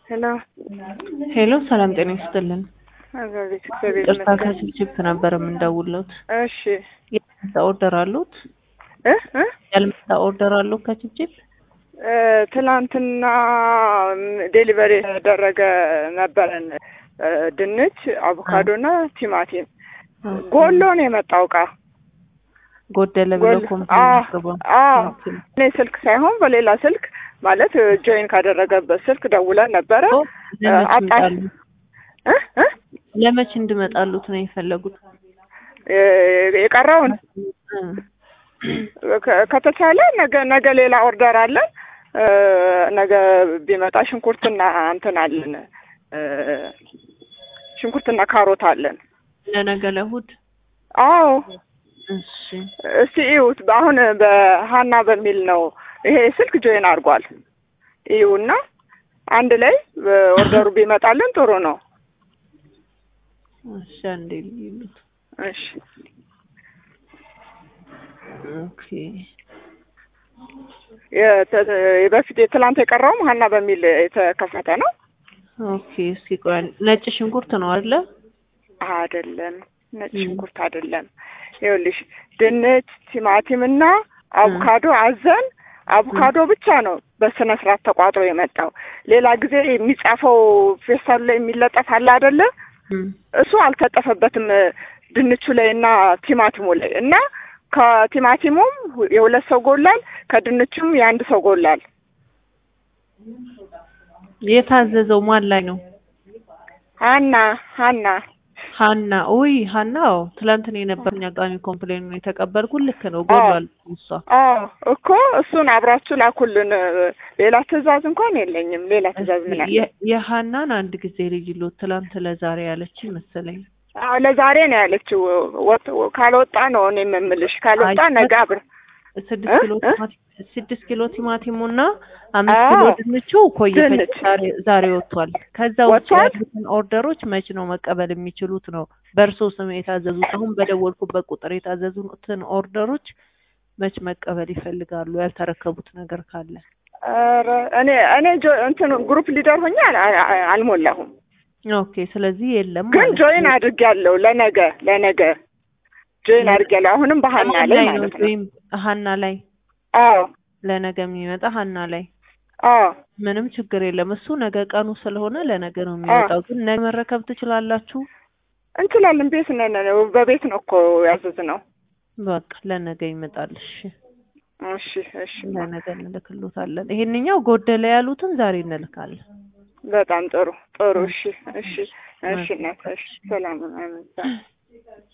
ሄሎ ሄሎ ሰላም ጤና ይስጥልን። አቤት፣ እግዚአብሔር ቅርታ ይመስገን። ከችፕችፕ ነበር የምንደውለት። እሺ ያልመጣ ኦርደር አሉት? እ እ ያልመጣ ኦርደር አሉት ከችፕችፕ? እ ትላንትና ዴሊቨሪ የተደረገ ነበረን እ ድንች፣ አቮካዶና ቲማቲም ጎሎ ነው የመጣው እቃ ጎደለ ብለው ጎል- ኮምፕሌን አዎ፣ አቅርበው። አዎ። ኦኬ። እኔ ስልክ ሳይሆን በሌላ ስልክ ማለት ጆይን ካደረገበት ስልክ ደውለን ነበረ ኦ፣ ለመች አጣ- ይመጣሉ? እ እ ለመች እንድመጣሉት ነው የፈለጉት? እ የቀረውን እ፣ ከ- ከተቻለ ነገ ነገ ሌላ ኦርደር አለን። እ ነገ ቢመጣ ሽንኩርትና እንትን አለን እ ሽንኩርትና ካሮት አለን። ለነገ ለእሑድ? አዎ እሺ እስቲ እዩት። አሁን በሀና በሚል ነው ይሄ ስልክ ጆይን አድርጓል። እዩና አንድ ላይ ኦርደሩ ቢመጣልን ጥሩ ነው። እሺ፣ አንዴ ልዩሉት። እሺ ኦኬ የተ- በፊት የትላንት የቀረውም ሀና በሚል የተከፈተ ነው ኦኬ። እስኪ ቆይ አንድ- ነጭ ሽንኩርት ነው አይደለ? አይደለም? ነጭ ም። ሽንኩርት አይደለም። ይኸውልሽ ድንች፣ ቲማቲም እና አቮካዶ አዘን አቮካዶ ብቻ ነው በስነ ስርዓት ተቋጥሮ የመጣው። ሌላ ጊዜ የሚጻፈው ፌስታሉ ላይ የሚለጠፍ አለ አይደለ? እም፣ እሱ አልተጠፈበትም ድንቹ ላይ እና ቲማቲሙ ላይ እና ከቲማቲሙም የሁለት ሰው ጎላል፣ ከድንቹም የአንድ ሰው ጎላል። የታዘዘው ማን ላይ ነው? ሀና ሀና ሀና ውይ ሀና አዎ ትላንት ነው የነበረኝ አጋሚ ኮምፕሌን ነው የተቀበልኩት ልክ ነው ጎሏል እሷ አዎ እኮ እሱን አብራችሁ ላኩልን። ሌላ ትዕዛዝ እንኳን የለኝም። ሌላ ትዕዛዝ ምን አለ? የ- የሀናን አንድ ጊዜ ልጅ ሎ ትላንት ለዛሬ ያለች መሰለኝ አዎ ለዛሬ ነው ያለችው። ወጥ ካልወጣ ነው እኔ የምምልሽ። ካልወጣ አይ፣ ነገ አብር ስድስት እ? ኪሎ እ? ቲማቲም ስድስት ኪሎ ቲማቲሙ እና አምስት አዎ። ኪሎ ድንቹ ቆየ ድንች። ዛሬ ዛሬ ወጥቷል። ከዛ ውጭ ወጥቷል? ያሉትን ኦርደሮች መች ነው መቀበል የሚችሉት ነው በእርሶ ስም የታዘዙት አሁን በደወልኩበት ቁጥር የታዘዙትን ኦርደሮች መች መቀበል ይፈልጋሉ? ያልተረከቡት ነገር ካለ ኧረ እኔ እኔ ጆ- እንትን ግሩፕ ሊደር ሆኜ አል- አል- አልሞላሁም፣ ኦኬ። ስለዚህ የለም ግን ማለት ጆይን ነው። አድርጌያለሁ። ለነገ ለነገ ጆይን አድርጌያለሁ። አሁንም በሀና አሁን ላይ ላይ ነው ማለት ነው። ወይም ሀና ላይ አዎ ለነገ የሚመጣ ሀና ላይ አዎ ምንም ችግር የለም። እሱ ነገ ቀኑ ስለሆነ ለነገ ነው የሚወጣው። ግን ነገ መረከብ ትችላላችሁ። እንችላለን። ቤት ነን፣ በቤት ነው እኮ ያዘዝነው። በቃ ለነገ ይመጣል። እሺ እሺ እሺ ለነገ እንልክሎታለን። ይሄንኛው ጎደለ ያሉትን ዛሬ እንልካለን። በጣም ጥሩ ጥሩ። እሺ እሺ እሺ እናት እሺ ሰላም አሜን።